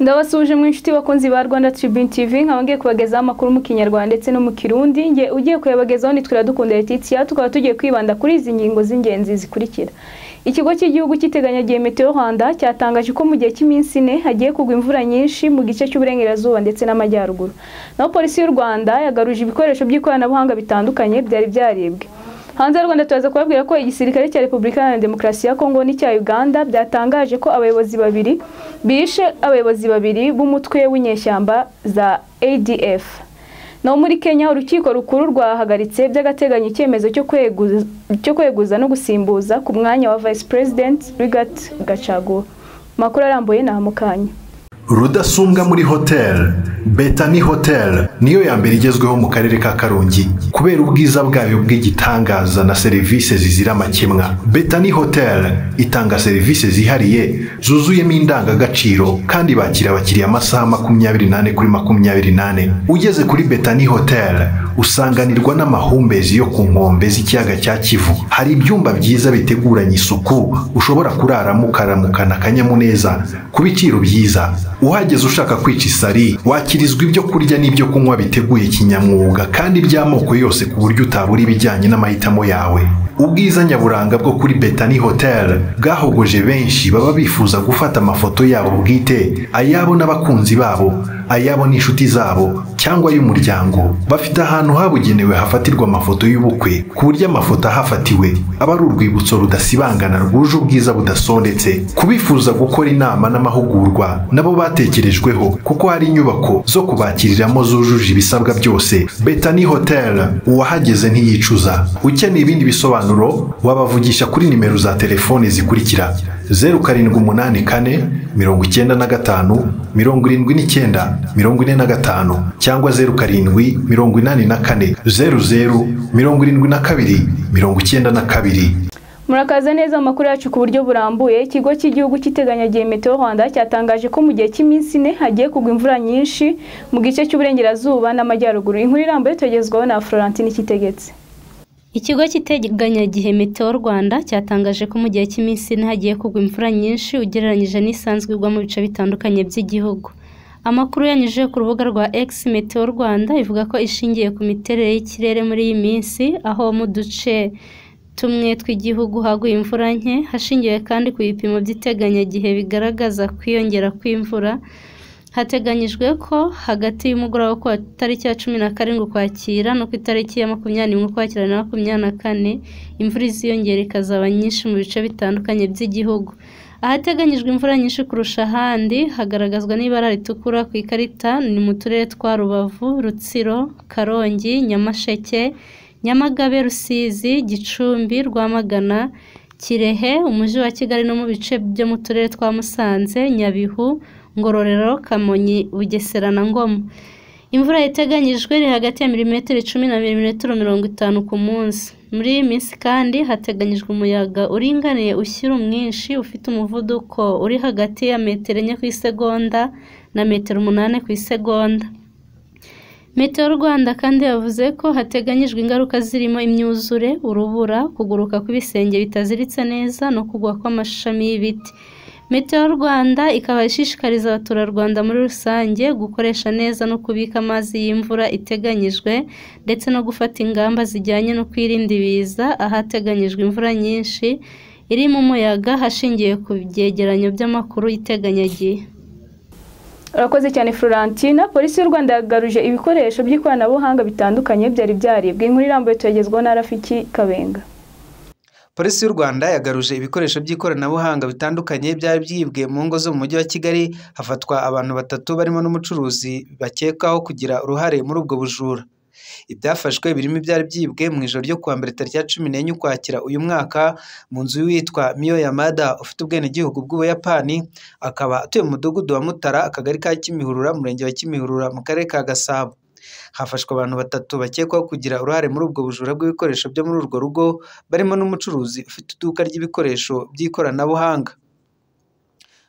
ndabasuje mu inshuti bakunzi ba rwanda tribune tv nkaba ngiye kubagezaho amakuru mu kinyarwanda ndetse no mu kirundi nge ugiye kuyabagezaho ni twiradukunda letitiya tukaba tugiye kwibanda kuri izi ngingo z'ingenzi zikurikira ikigo cy'igihugu cy'iteganyagihe meteo rwanda cyatangaje ko mu gihe cy'iminsi ine hagiye kugwa imvura nyinshi mu gice cy'uburengerazuba ndetse n'amajyaruguru naho polisi y'u rwanda yagaruje ibikoresho by'ikoranabuhanga bitandukanye byari byaribwe hanze y'u rwanda turaza kubabwira ko igisirikare cya repubulika iharanira demokarasi ya kongo n'icya uganda byatangaje ko abayobozi babiri bishe abayobozi babiri b'umutwe w'inyeshyamba za adf naho muri kenya urukiko rukuru rwahagaritse by'agateganyo icyemezo cyo kweguza no gusimbuza ku mwanya wa vice president rigat gacagura amakuru arambuye ni mu kanya rudasumbwa muri hoteli betani hoteli niyo ya mbere igezweho mu karere ka karongi kubera ubwiza bwayo bw'igitangaza na serivisi zizira amakemwa betani hoteli itanga serivisi zihariye zuzuyemo indangagaciro kandi bakira abakiriya amasaha makumyabiri n'ane kuri makumyabiri n'ane ugeze kuri betani hoteli usanganirwa n'amahumbezi yo ku nkombe z'ikiyaga cya kivu hari ibyumba byiza biteguranye isuku ushobora kuraramo ukaramukana akanyamuneza ku biciro byiza uhageze ushaka kwica isari wakirizwa ibyo kurya n'ibyo kunywa biteguye kinyamwuga kandi by'amoko yose ku buryo utabura ibijyanye n'amahitamo yawe ubwiza nyaburanga bwo kuri betani hoteli bwahogoje benshi baba bifuza gufata amafoto yabo bwite ayabo n'abakunzi babo ayabo n'inshuti zabo cyangwa y'umuryango bafite ahantu habugenewe hafatirwa amafoto y'ubukwe ku buryo amafoto ahafatiwe aba ari urwibutso rudasibangana rwuje ubwiza budasondetse kubifuza gukora inama n'amahugurwa nabo batekerejweho kuko hari inyubako zo kubakiriramo zujuje ibisabwa byose betani hoteli uwahageze ntiyicuza ukeneye ibindi bisobanuro wabavugisha kuri nimero za telefoni zikurikira zeru karindwi umunani kane mirongo icyenda na gatanu mirongo irindwi n'icyenda mirongo ine na gatanu cyangwa zeru karindwi mirongo inani na kane zeru zeru mirongo irindwi na kabiri mirongo icyenda na kabiri murakaza neza amakuru yacu ku buryo burambuye ikigo cy'igihugu cy'iteganyagihe meteo rwanda cyatangaje ko mu gihe cy'iminsi ine hagiye kugwa imvura nyinshi mu gice cy'uburengerazuba n'amajyaruguru inkuru irambuye tugezwaho na florentine kitegetse ikigo cy'iteganyagihe meteo rwanda cyatangaje ko mu gihe cy'iminsi ine hagiye kugwa imvura nyinshi ugereranyije n'isanzwe igwa mu bice bitandukanye by'igihugu amakuru yanyujije ku rubuga rwa X Meteo Rwanda ivuga ko ishingiye ku miterere y'ikirere muri iyi minsi aho mu duce tumwe tw'igihugu haguye imvura nke hashingiwe kandi ku bipimo by'iteganyagihe bigaragaza kwiyongera kw'imvura hateganyijwe ko hagati y'umugoroba ku itariki ya cumi na karindwi ukwakira no ku itariki ya makumyabiri n'imwe ukwakira na makumyabiri na kane imvura iziyongera ikazaba nyinshi mu bice bitandukanye by'igihugu ahateganyijwe imvura nyinshi kurusha ahandi hagaragazwa n'ibara ritukura ku ikarita ni mu turere twa rubavu rutsiro karongi nyamasheke nyamagabe rusizi gicumbi rwamagana kirehe umujyi wa kigali no mu bice byo mu turere twa musanze nyabihu ngororero kamonyi bugesera na ngoma imvura iteganyijwe iri hagati ya milimetero icumi na milimetero mirongo itanu ku munsi muri iyi minsi kandi hateganyijwe umuyaga uringaniye ushyira umwinshi ufite umuvuduko uri hagati ya metero enye ku isegonda na metero umunani ku isegonda meteo rwanda kandi yavuze ko hateganyijwe ingaruka zirimo imyuzure urubura kuguruka kw'ibisenge bitaziritse neza no kugwa kw'amashami y'ibiti meteo rwanda ikaba ishishikariza abaturarwanda muri rusange gukoresha neza no kubika amazi y'imvura iteganyijwe ndetse no gufata ingamba zijyanye no kwirinda ibiza ahateganyijwe imvura nyinshi iri mu muyaga hashingiwe ku byegeranyo by'amakuru y'iteganyagihe urakoze cyane florentina polisi y'u rwanda yagaruje ibikoresho by'ikoranabuhanga bitandukanye byari byaribwe inkuru irambuye tuyagezwaho na rafiki kabenga polisi y'u rwanda yagaruje ibikoresho by'ikoranabuhanga bitandukanye byari byibwe mu ngo zo mu mujyi wa kigali hafatwa abantu batatu barimo n'umucuruzi bakekwaho kugira uruhare muri ubwo bujura ibyafashwe birimo ibyari byibwe mu ijoro ryo kuwa mbere tariki ya cumi n'enye ukwakira uyu mwaka mu nzu witwa miyo yamada ufite ubwenegihugu bw'ubuyapani akaba atuye mu mudugudu wa mutara akagari ka kimihurura murenge wa kimihurura mu karere ka gasabo hafashwe abantu batatu bakekwaho kugira uruhare muri ubwo bujura bw'ibikoresho byo muri urwo rugo barimo n'umucuruzi ufite iduka ry'ibikoresho by'ikoranabuhanga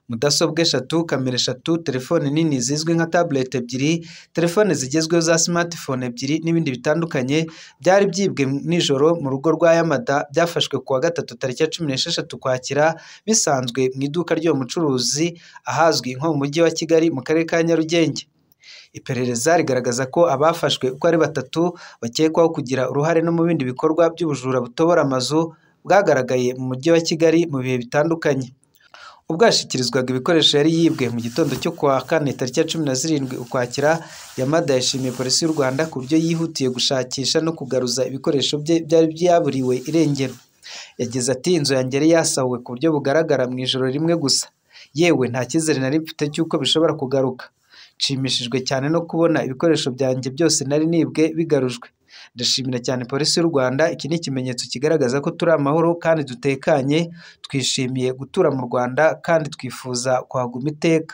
mudasobwa eshatu kamera eshatu telefone nini zizwi nka tabuleti ebyiri telefone zigezweho za simatifone ebyiri n'ibindi bitandukanye byari byibwe nijoro mu rugo rwa yamada byafashwe kuwa gatatu tariki ya cumi n'esheshatu kwakira bisanzwe mu iduka ry'uwo mucuruzi ahazwi nko mu mujyi wa kigali mu karere ka nyarugenge iperereza rigaragaza ko abafashwe uko ari batatu bakekwaho kugira uruhare no mu bindi bikorwa by'ubujura butobora amazu bwagaragaye mu mujyi wa kigali mu bihe bitandukanye ubwo yashyikirizwaga ibikoresho yari yibwe mu gitondo cyo kuwa kane tariki ya cumi na zirindwi ukwakira yamada yashimiye polisi y'u rwanda ku buryo yihutiye gushakisha no kugaruza ibikoresho bye byari byaburiwe irengero yagize ati inzu yanjye yari yasahuwe ku buryo bugaragara mu ijoro rimwe gusa yewe nta cyizere nari mfite cy'uko bishobora kugaruka nshimishijwe cyane no kubona ibikoresho byanjye byose nari nibwe bigarujwe ndashimira cyane polisi y'u rwanda iki ni ikimenyetso kigaragaza ko turi amahoro kandi dutekanye twishimiye gutura mu rwanda kandi twifuza kwaguma iteka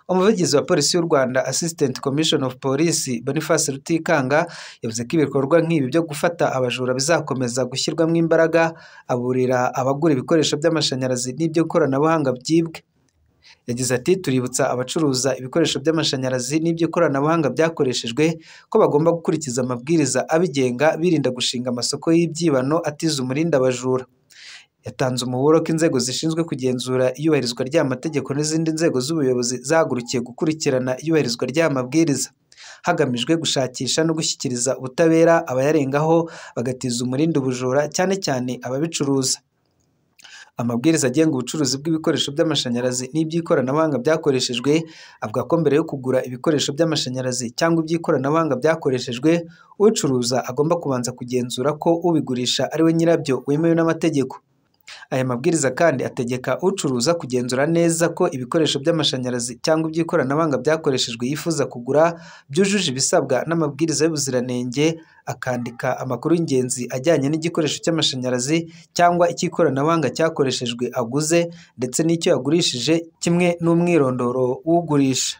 umuvugizi wa polisi y'u rwanda assistant commission of police boniface rutikanga yavuze ko ibikorwa nk'ibi byo gufata abajura bizakomeza gushyirwamo imbaraga aburira abagura ibikoresho by'amashanyarazi n'iby'ikoranabuhanga byibwe yagize ati tuributsa abacuruza ibikoresho by'amashanyarazi n'iby'ikoranabuhanga byakoreshejwe ko bagomba gukurikiza amabwiriza abigenga birinda gushinga amasoko y'ibyibano atiza umurinda abajura yatanze umuburo ko inzego zishinzwe kugenzura iyubahirizwa ry'amategeko n'izindi nzego z'ubuyobozi zahagurukiye gukurikirana iyubahirizwa ry'amabwiriza hagamijwe gushakisha no gushyikiriza ubutabera abayarengaho bagatiza umurindi ubujura cyane cyane ababicuruza amabwiriza agenga ubucuruzi bw'ibikoresho by'amashanyarazi n'iby'ikoranabuhanga byakoreshejwe avuga ko mbere yo kugura ibikoresho by'amashanyarazi cyangwa iby'ikoranabuhanga byakoreshejwe ucuruza agomba kubanza kugenzura ko ubigurisha ari we nyirabyo wemewe n'amategeko aya mabwiriza kandi ategeka ucuruza kugenzura neza ko ibikoresho by'amashanyarazi cyangwa iby'ikoranabuhanga byakoreshejwe yifuza kugura byujuje ibisabwa n'amabwiriza y'ubuziranenge akandika amakuru y'ingenzi ajyanye n'igikoresho cy'amashanyarazi cyangwa icy'ikoranabuhanga cyakoreshejwe aguze ndetse n'icyo yagurishije kimwe n'umwirondoro w'ugurisha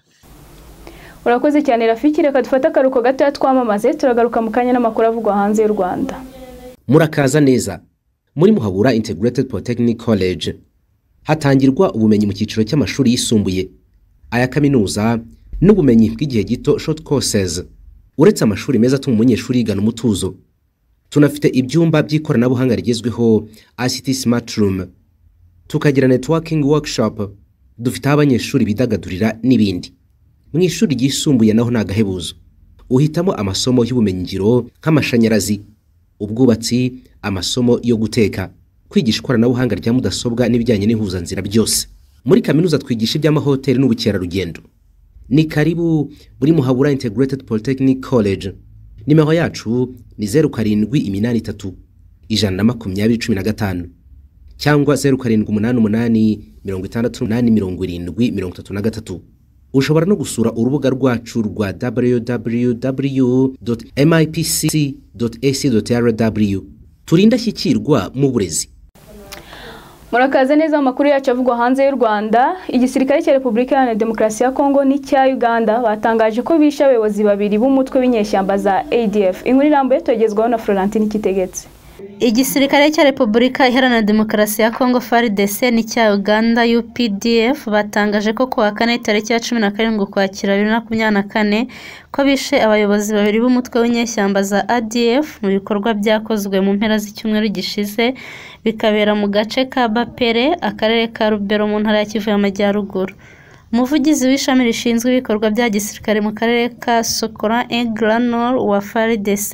urakoze cyane rafiki reka dufate akaruhuko gatoya twamamaze turagaruka mu kanya n'amakuru avugwa hanze y'u rwanda murakaza neza muri muhabura integrated polytechnic college hatangirwa ubumenyi mu cyiciro cy'amashuri yisumbuye aya kaminuza n'ubumenyi bw'igihe gito short courses uretse amashuri meza atuma umunyeshuri yigana umutuzo tunafite ibyumba by'ikoranabuhanga rigezweho ICT smart room tukagira networking workshop dufite aho abanyeshuri bidagadurira n'ibindi mu ishuri ryisumbuye naho ni agahebuzo uhitamo amasomo y'ubumenyingiro nk'amashanyarazi ubwubatsi amasomo yo guteka kwigisha ikoranabuhanga rya mudasobwa n'ibijyanye n'ihuzanzira byose muri kaminuza twigisha iby'amahoteli n'ubukerarugendo ni karibu muri muhabura integrated polytechnic college nimero yacu ni zeru karindwi iminani itatu ijana na makumyabiri cumi na gatanu cyangwa zeru karindwi umunani umunani mirongo itandatu umunani mirongo irindwi mirongo itatu na gatatu ushobora no gusura urubuga rwacu rwa www mipc ac rw turi indashyikirwa mu burezi murakaze neza mu makuru yacu avugwa hanze y'u rwanda igisirikare cya repubulika iharanira demokarasi ya kongo n'icya uganda batangaje ko bishe abayobozi babiri b'umutwe w'inyeshyamba za adf inkuru irambuye tuyagezwaho na florentine k'itegetse igisirikare cya repubulika iharanira demokarasi ya kongo frdc n'icya uganda updf batangaje ko kuwa kane tariki ya cumi na karindwi ukwakira bibiri na makumyabiri na kane ko bishe abayobozi babiri b'umutwe w'inyeshyamba za adf mu bikorwa byakozwe mu mpera z'icyumweru gishize bikabera mu gace ka bapere akarere ka rubero mu ntara ya kivu y'amajyaruguru umuvugizi w'ishami rishinzwe ibikorwa bya gisirikare mu karere ka sokora engranor wa frdc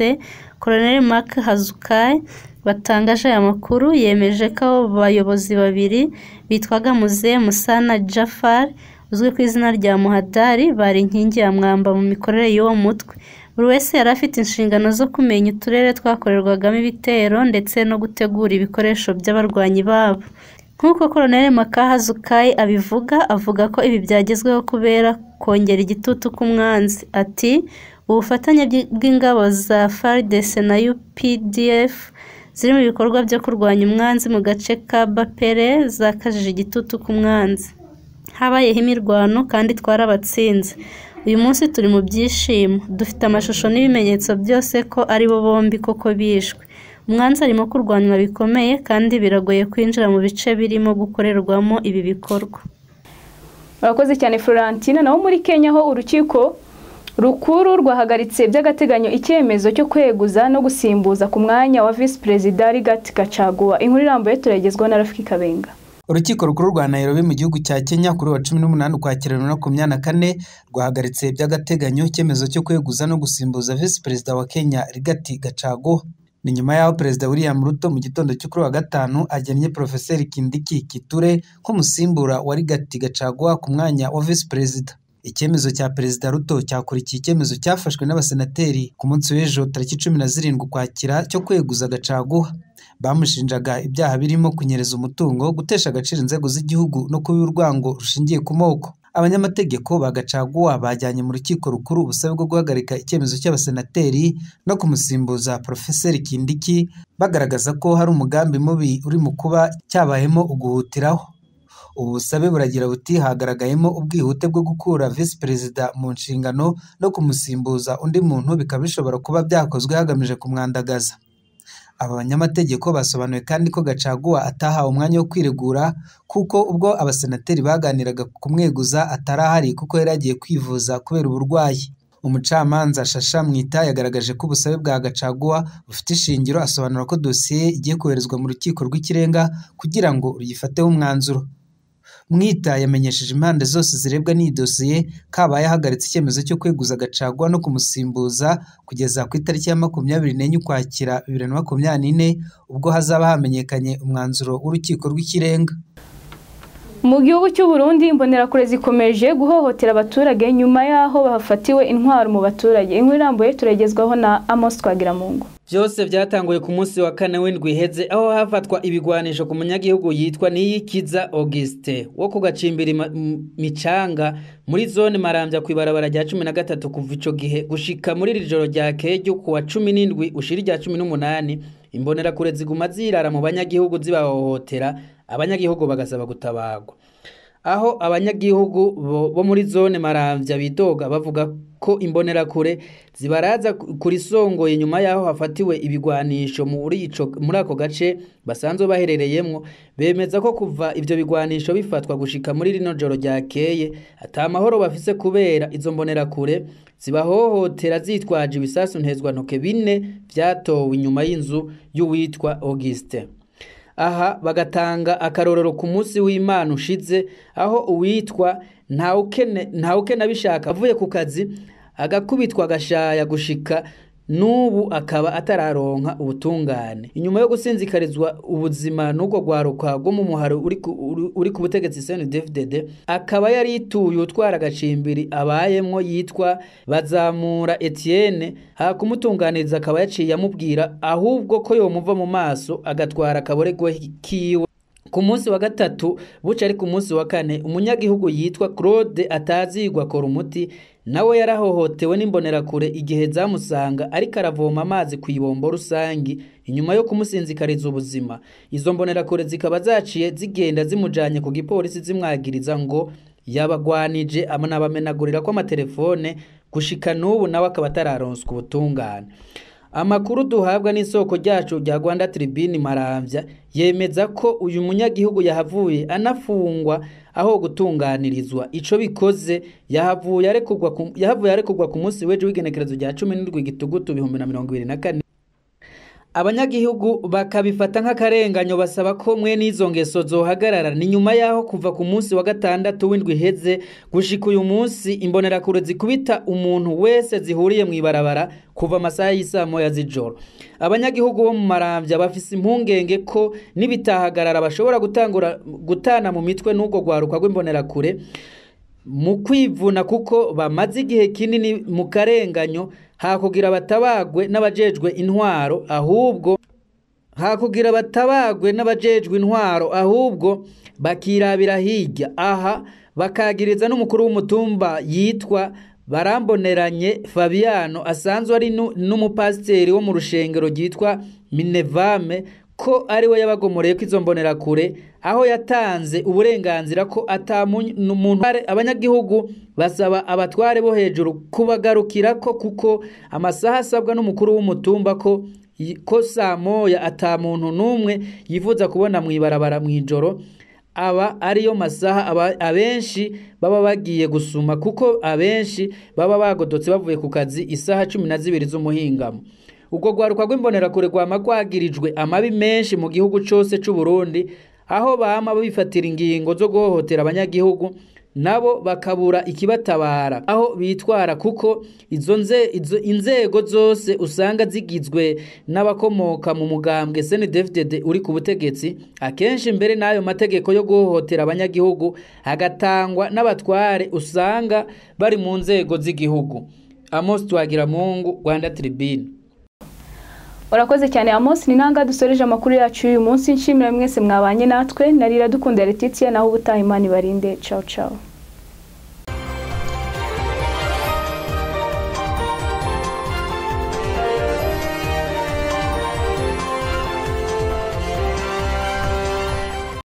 Colonel Mark Hazukai batangaje aya makuru yemeje ko abayobozi babiri bitwaga Muze Musana Jafar uzwi ku izina rya Muhadari bari inkingi ya mwamba mu mikorere y'uwo mutwe buri wese yari afite inshingano zo kumenya uturere twakorerwagamo ibitero ndetse no gutegura ibikoresho by'abarwanyi babo nk'uko Colonel Makahazukai abivuga avuga ko ibi byagezweho kubera kongera igitutu k'umwanzi ati ubufatanye bw'ingabo za FARDC na UPDF ziri mu bikorwa byo kurwanya umwanzi mu gace ka Bapere zakajije igitutu ku mwanzi habayeho imirwano kandi twarabatsinze uyu munsi turi mu byishimo dufite amashusho n'ibimenyetso byose ko ari bo bombi koko bishwe umwanzi arimo kurwanywa bikomeye kandi biragoye kwinjira mu bice birimo gukorerwamo ibi bikorwa murakoze cyane florentine naho muri kenya ho urukiko rukuru rwahagaritse by'agateganyo icyemezo cyo kweguza no gusimbuza ku mwanya wa visi perezida rigati gacaguwa inkuru irambuye turagezwa na rafiki kabenga urukiko rukuru rwa nairobi mu gihugu cya kenya kuri wa cumi n'umunani ukwakira bibiri na makumyabiri na kane rwahagaritse by'agateganyo icyemezo cyo kweguza no gusimbuza visi perezida wa kenya rigati gacaguwa ni nyuma y'aho perezida william ruto mu gitondo cyo kuri wa gatanu agennye porofeseri kindiki kiture nk'umusimbura wa rigati gacaguwa ku mwanya wa visi perezida icyemezo cya perezida ruto cyakurikiye icyemezo cyafashwe n'abasenateri ku munsi w'ejo tariki cumi na zirindwi ukwakira cyo kweguza gacaguha bamushinjaga ibyaha birimo kunyereza umutungo gutesha agaciro inzego z'igihugu no kuba urwango rushingiye ku moko abanyamategeko ba gacaguwa bajyanye mu rukiko rukuru ubusabe bwo guhagarika icyemezo cy'abasenateri no kumusimbuza porofeseri kindiki bagaragaza ko hari umugambi mubi uri mu kuba cyabayemo uguhutiraho ubu busabe buragira buti hagaragayemo ubwihute bwo gukura visi perezida mu nshingano no kumusimbuza undi muntu bikaba bishobora kuba byakozwe hagamije kumwandagaza aba banyamategeko basobanuye kandi ko gacaguwa atahawe umwanya wo kwiregura kuko ubwo abasenateri baganiraga ku kumweguza atari ahari kuko yari agiye kwivuza kubera uburwayi umucamanza shasha mwita yagaragaje ko ubusabe bwa gacaguwa bufite ishingiro asobanura ko dosiye igiye koherezwa mu rukiko rw'ikirenga kugira ngo ruyifateho umwanzuro mwita yamenyesheje impande zose zirebwa n'iyi dosiye kaba yahagaritse icyemezo cyo kweguza gacagwa no kumusimbuza kugeza ku itariki ya makumyabiri n'enye ukwakira bibiri na makumyabiri n'ine ubwo hazaba hamenyekanye umwanzuro w'urukiko rw'ikirenga mu gihugu cy'u Burundi imbonerakure zikomeje guhohotera abaturage nyuma y'aho bafatiwe intwaro mu baturage inkuru irambuye turagezwaho na amos twagiramungu byose byatanguye ku munsi wa kane w'indwi iheze aho hafatwa ibigwanisho ku munyagihugu yitwa niyikiza auguste wo ku gacimbiri micanga muri zone marambya ku ibarabara rya cumi na gatatu kuva icyo gihe gushika muri iri joro rya kejo ku wa cumi n'indwi ushira irya cumi n'umunani imbonerakure ziguma zirara mu banyagihugu zibahohotera abanyagihugu bagasaba gutabarwa aho abanyagihugu bo muri zone marambya bidoga bavuga ko imbonerakure zibaraza kuri songoye nyuma y'aho hafatiwe ibigwanisho muri ako gace basanzwe baherereyemo bemeza ko kuva ibyo bigwanisho bifatwa gushika muri rino joro ryakeye ata mahoro bafise kubera izo mbonerakure zibahohotera zitwaje ibisasu ntezwantoke bine byatowe inyuma y'inzu y'uwitwa auguste aha bagatanga akarorero ku munsi w'imana ushize aho uwitwa ntawukena bishaka avuye ku kazi agakubitwa agashaya gushika n'ubu akaba atararonka ubutungane inyuma yo gusinzikarizwa ubuzima n'ubwo rwaruka rwo mu muharo uri ku butegetsi cndfdd akaba yari yituye utwara agacimbiri abayemwo yitwa bazamura etienne hakumutunganiriza akaba yaciye amubwira ahubwo ko yomuva mu maso agatwara akaboregwa kiwe ku munsi wa gatatu buca ari ku munsi wa kane umunyagihugu yitwa claude atazigwa akora umuti nawe yarahohotewe n'imbonerakure igihe zamusanga ariko aravoma amazi ku ibombo rusange inyuma yo kumusinzikariza ubuzima izo mbonerakure zikaba zaciye zigenda zimujanye ku gipolisi zimwagiriza ngo yabagwanije anabamenagurira ko amatelefone gushika n'ubu nawe akaba atararonswa ubutungane amakuru duhabwa n'isoko ryacu rya rwanda tribune marambya yemeza ko uyu munyagihugu yahavuye anafungwa aho gutunganirizwa icyo bikoze yahavuye arekurwa ku munsi w'ejo w'igenekerezo rya cumi n'indwi gitugutu ibihumbi na mirongo ibiri na kane abanyagihugu bakabifata nk'akarenganyo basaba ko mwe n'izo ngeso zohagarara ni nyuma y'aho kuva ku munsi wa gatandatu w'indwi iheze gushika uyu munsi imbonerakure zikubita umuntu wese zihuriye mu ibarabara kuva amasaha y'isaa moya z'ijoro abanyagihugu bo mu marambya bafise impungenge ko n'ibitahagarara bashobora gutana mu mitwe n'ubwo rwaruka rw'imbonerakure mu kwivuna kuko bamaze igihe kinini mu karenganyo hakugira batabagwe n'abajejwe intwaro ahubwo hakugira batabagwe n'abajejwe intwaro ahubwo bakirabira hirya aha bakagiriza n'umukuru w'umutumba yitwa baramboneranye fabiano asanzwe ari n'umupasiteri wo mu rushengero ryitwa minevame ko ari we yabagomoreye ko izo mbonerakure aho yatanze uburenganzira ko atamuntu abanyagihugu basaba abatware bo hejuru kubagarukira ko kuko amasaha asabwa n'umukuru w'umutumba ko ko saa moya atamuntu n'umwe yifuza kubona mu ibarabara mu ijoro aba ariyo masaha aba- abenshi baba bagiye gusuma kuko abenshi baba bagodotse bavuye ku kazi isaha cumi na zibiri z'umuhingamo ubwo rwaruka rw'imbonerakure rwama rwagirijwe amabi menshi mu gihugu cyose cy'u Burundi aho bama bifatira ingingo zo guhohotera abanyagihugu nabo bakabura ikibatabara aho bitwara kuko izo nze- izo- inzego zose usanga zigizwe n'abakomoka mu mugambwe CNDD-FDD uri ku butegetsi akenshi mbere n'ayo mategeko yo guhohotera abanyagihugu hagatangwa n'abatware usanga bari mu nzego z'igihugu Amos Twagiramungu Rwanda Tribune urakoze cyane Amos ni nanga dusoreje amakuru yacu y'uyu munsi nshimira mwese mwabanye natwe narira dukunda Letitia naho ubutaha Imana ibarinde ciao ciao